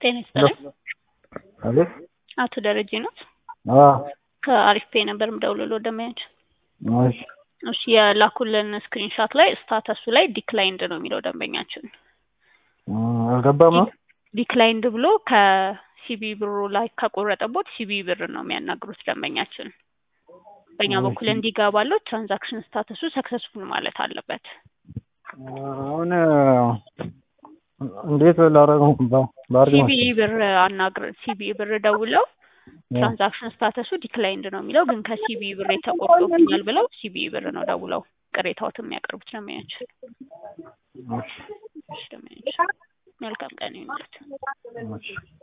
ጤና ይስጥልኝ። አቤት አቶ ደረጀ ነው? አዎ ከአሪፍ ፔ ነበር የምደውልልዎ ደንበኛችን። እሺ እሺ የላኩልን ስክሪንሻት ላይ ስታተሱ ላይ ዲክላይንድ ነው የሚለው ደንበኛችን። አልገባም ነው ዲክላይንድ ብሎ ከሲቢ ብሩ ላይ ከቆረጠቦት ሲቢ ብር ነው የሚያናግሩት ደንበኛችን። በእኛ በኩል እንዲገባለው ትራንዛክሽን ስታተሱ ሰክሰስፉል ማለት አለበት። አሁን እንዴት ላደርገው ባርግ ሲቢ ብር አናግር ሲቢ ብር ደውለው ትራንዛክሽን ስታተሱ ዲክላይንድ ነው የሚለው ግን ከሲቢ ብር የተቆርጦብኛል ብለው ሲቢ ብር ነው ደውለው ቅሬታዎት የሚያቀርቡት ደንበኛችን። እሺ ደንበኛችን መልካም ቀን ይሁንልዎት።